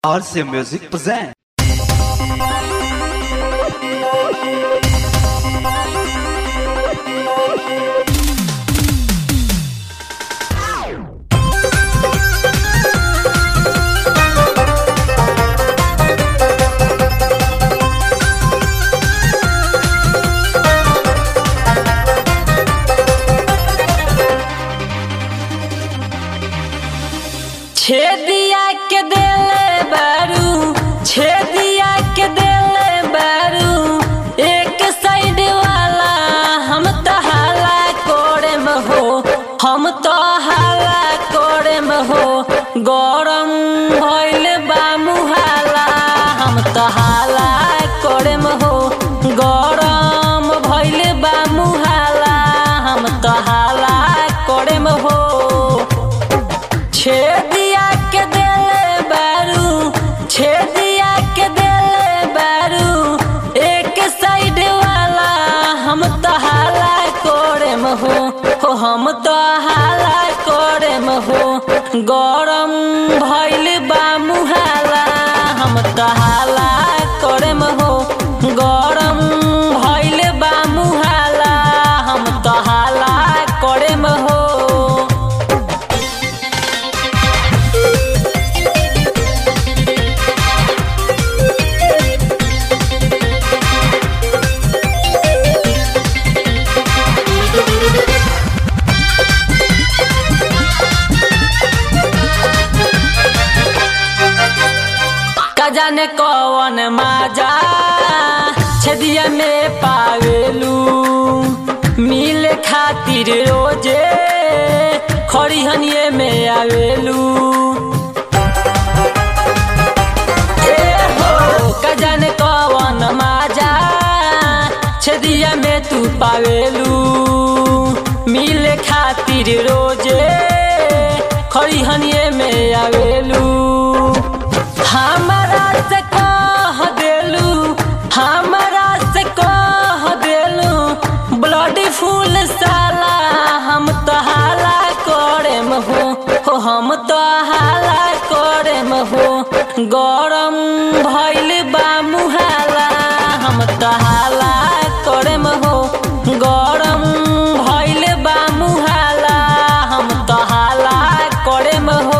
RC Music present. छेदिया के देले बारू छेदिया के देले बारू एक साइड वाला हम तो हाला कोड़े में हो हम तो हाला कोड़े में हो गरम भइल बा मुहाला हम तो हाला कोड़े में हो गरम भइल बा मुहाला हम तो हाला कोड़े में हो छेदिया के देले बारू छेदिया के देले बारू एक साइड वाला हम तो हाला कोड़े में हो हो हम तो हाला कोड़े में हो गरम भइल बा मुहाला हम तो हाला कोड़े में हो गरम भइल बा मुहाला हम तो हाला कोड़े में हो का जाने कौन माजा छदिया में पावेलू मिले खातिर रोजे खड़िहनिए में आवेलू ए हो का जाने कौन माजा छदिया में तू पावेलू मिले खातिर रोजे खड़िहनिए में आवेलू हमारा से कह देलू हमारा से कह देलू ब्लड फूल साला हम तो हाला करे में हो हो हम तो हाला करे में हो गरम भइल बा मुहाला हम तो हाला करे में हो गरम भइल बा मुहाला हम तो हाला करे में हो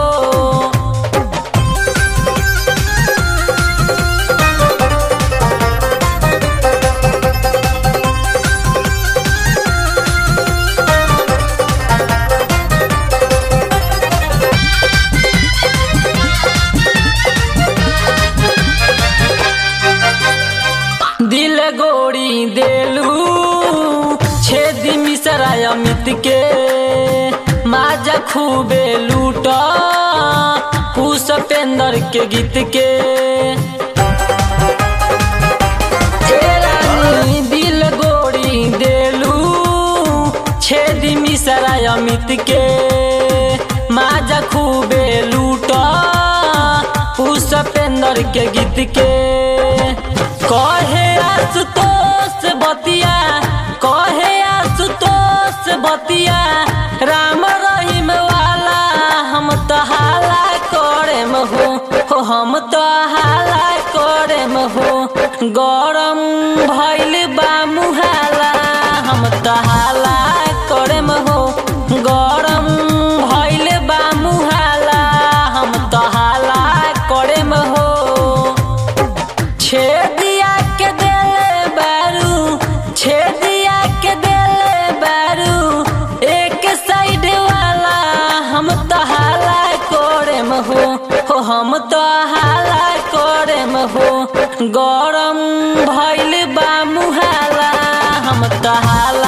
दिल गोड़ी देलू छेदी मिसरा अमित के माजा खूबे लूट पुष्पेंद्र के गीत के ए रानी दिल गोड़ी देलू छेदी मिसरा अमित के माजा खूबे लूट पुष्पेंद्र के गीत के कहे आशुतोष बतिया कहे आशुतोष बतिया राम रहीम वाला हम तो हाला करे में हो हो हम तो हाला करे में हो गरम भइल बा मुहाला हम तो हाला करे में हो गरम भइल बा मुहाला हम तो हाला करे में हो छेदिया के देले बारू छेदिया के देले बारू एक साइड वाला हम तो हाला कोड़े में हो हो हम तो हाला कोड़े में हो गरम भइल बा मुहाला हम तो हाला